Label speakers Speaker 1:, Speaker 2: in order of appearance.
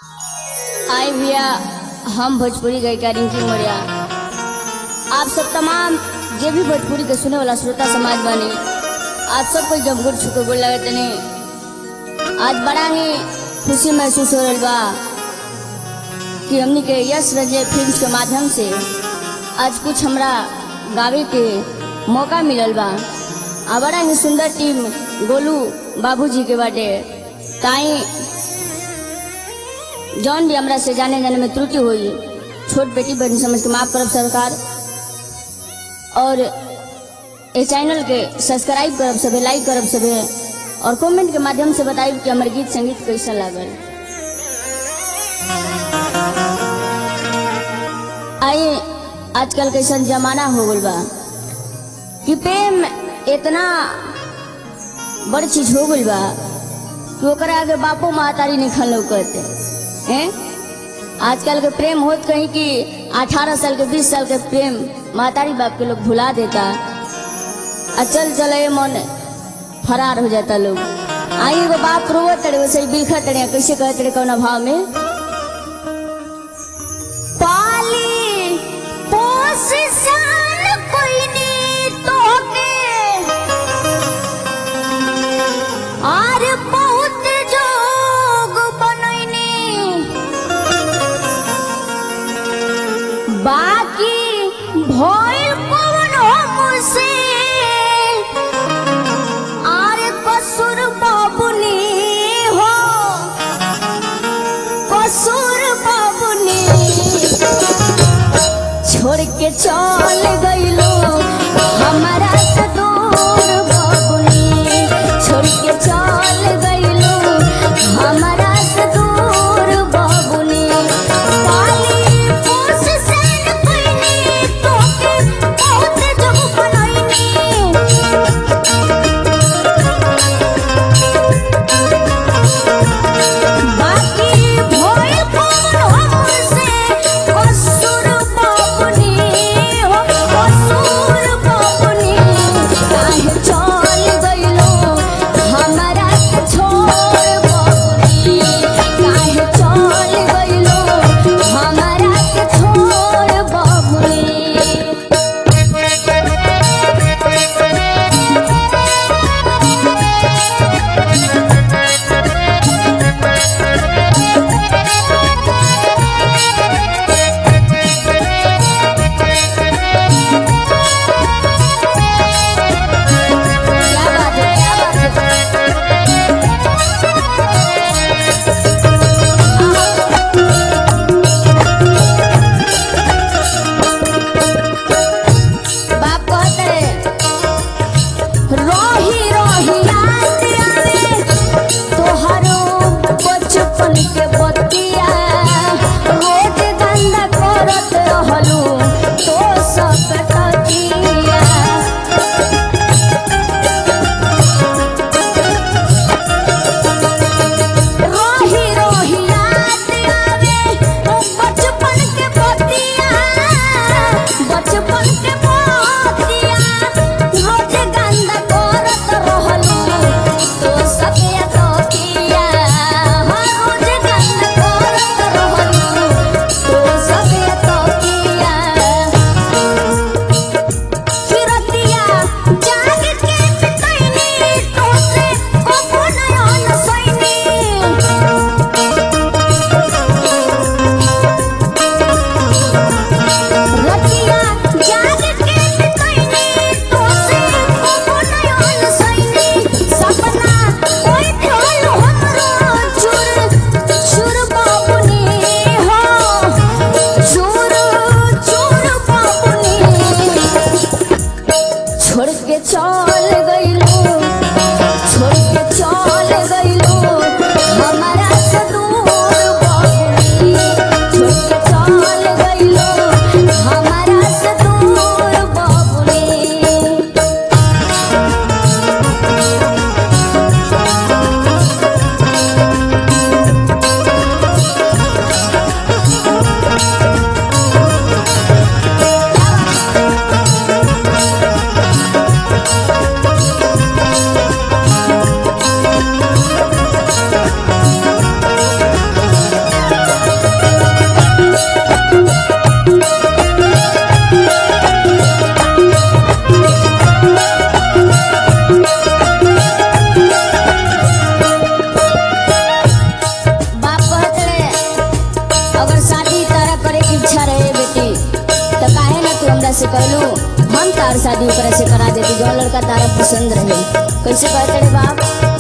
Speaker 1: आई भैया हम भोजपुरी गायिका रिंकी मौर्या आप सब तमाम जे भी भोजपुरी के सुने वाला श्रोता समाज बने आप सबको जब गुड़ छुके गोल लगे तनी आज बड़ा ही खुशी महसूस हो रहा बा कि हमनी के यश रंजय फिल्म के माध्यम से आज कुछ हमरा गावे के मौका मिलल बा आ बड़ा ही सुंदर टीम गोलू बाबूजी के बाटे ताई जौन भी हमरा से जाने जाने में त्रुटि हुई छोट बेटी बहन समझ के माफ करब सरकार और ये चैनल के सब्सक्राइब करब सबे लाइक करब सबे और कमेंट के माध्यम से बताइब कि हमर गीत संगीत कैसा लागल आइए आजकल कैसन जमाना हो गल बा कि प्रेम इतना बड़ चीज हो गल बा कि ओकरा आगे बापो महतारी नहीं खन लौकत हैं आजकल के प्रेम होत कहीं कि 18 साल के 20 साल के प्रेम महतारी बाप के लोग भुला देता आ चल चले मन फरार हो जाता लोग आई एगो बाप रोवत तड़े वैसे ही बिलखत तड़े कैसे कहत तड़े कौन भाव में पाली पोस सान कोई नी तोके आर बहुत जोग बनैनी बाकी भइल कौन हमसे आर कसूर बाबुनी हो कसूर बाबुनी छोड़ के चल गईलो हमारा से दूर बाबुनी छोड़ के चल गईलो हमारा से दूर बाबुनी पाली पोस सैन कोइनी तोके बहुत जग बनैनी बाकी भइल कौन हमसे कसूर बाबुनी हो कसूर बाबुनी से कहलू हम तार शादी ओकरा से करा देती जो लड़का तारा पसंद रहे कैसे कहते रे बाप